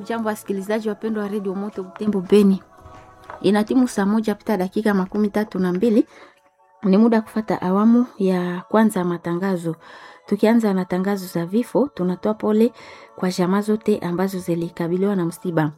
Hamjambo wasikilizaji wapendwa wa redio Moto Butembo Beni, ina timu saa moja pita dakika makumi tatu na mbili. Ni muda kufata awamu ya kwanza ya matangazo. Tukianza na tangazo za vifo, tunatoa pole kwa jamaa zote ambazo zilikabiliwa na msiba.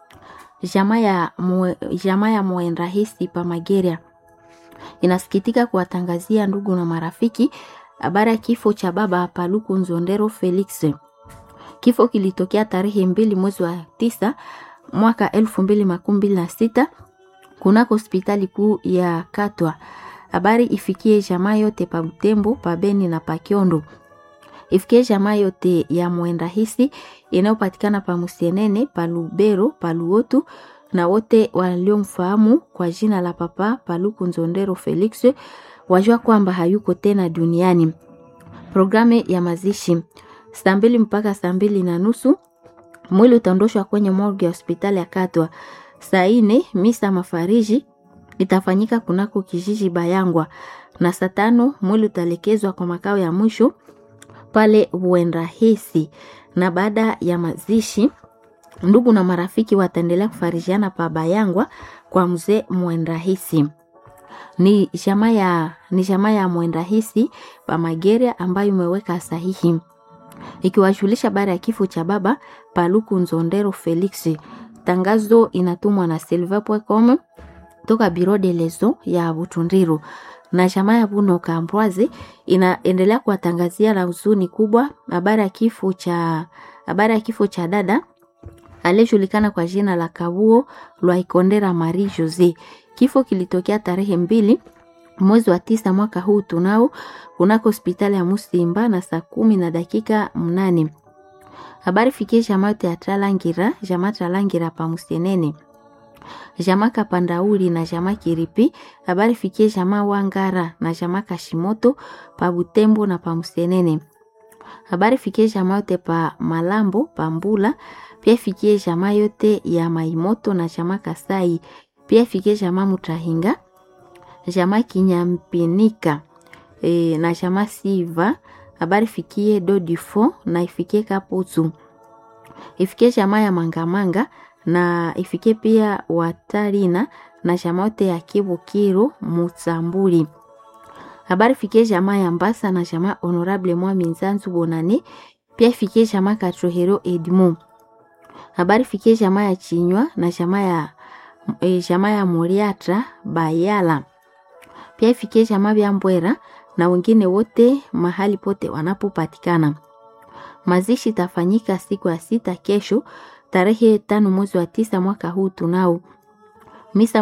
Jamaa ya mwe, jamaa ya mwenrahisi pa Mageria inasikitika kuwatangazia ndugu na marafiki habari ya kifo cha baba Paluku Nzondero Felix. Kifo kilitokea tarehe mbili mwezi wa tisa mwaka elfu mbili makumi mbili na sita kunako hospitali kuu ya Katwa. Habari ifikie jamaa yote pa Butembo, pa Beni na pa Kiondo. Ifikie jamaa yote ya Mwendahisi inayopatikana pa Musienene, pa Lubero, pa Luotu na wote waliomfahamu kwa jina la Papa Paluku Nzondero Felix wajua kwamba hayuko tena duniani. Programu ya mazishi saa mbili mpaka saa mbili na nusu mwili utaondoshwa kwenye morgue ya hospitali ya Katwa. Saa ine misa mafariji itafanyika kunako kijiji Bayangwa, na saa tano mwili utaelekezwa kwa makao ya mwisho pale Uenrahisi, na baada ya mazishi ndugu na marafiki wataendelea kufarijiana pa Bayangwa kwa mzee Mwenrahisi. Ni jamaa ya ni jamaa ya Mwenrahisi pa Mageria ambayo imeweka sahihi ikiwajulisha baada ya kifo cha baba Paluku Nzondero Felix. Tangazo inatumwa na silver.com toka Biro de Lezo ya Butundiru na jamaa ya Buno Kambwazi inaendelea kuwatangazia la huzuni kubwa habari ya kifo cha habari ya kifo cha dada aliyejulikana kwa jina la Kabuo Lwaikondera Marie Jose. Kifo kilitokea tarehe mbili mwezi wa tisa mwaka huu tunao kunako hospitali ya Musimba na saa kumi na dakika mnane. Habari fikie jamaa yote ya Tralangira, jamaa Tralangira pa Musienene, jamaa Kapandauli na jamaa Kiripi. Habari fikie jamaa Wangara na jamaa Kashimoto pa Butembo na pa Musienene. Habari fikie jamaa yote pa Malambo pa Mbula, pia fikie jamaa yote ya Maimoto na jamaa Kasai, pia fikie jamaa Mutahinga jamaa Kinyampinika e, na jamaa Siva. Habari fikie Dodifo na ifikie Kaputu, ifikie jamaa ya Mangamanga na ifikie pia Watarina na jamaa yote ya Kibukiro Mutsambuli. Habari fikie jamaa ya Mbasa na jamaa Honorable Mwami Nzanzu Bonane, pia ifikie jamaa Katrohero Edmond. Habari fikie jamaa ya Chinywa na jamaa ya e, jamaa ya Muriatra Bayala pia ifikie jamaa vya Mbwera na wengine wote mahali pote wanapopatikana. Mazishi tafanyika siku ya sita kesho tarehe tano mwezi wa tisa mwaka huu tunao misa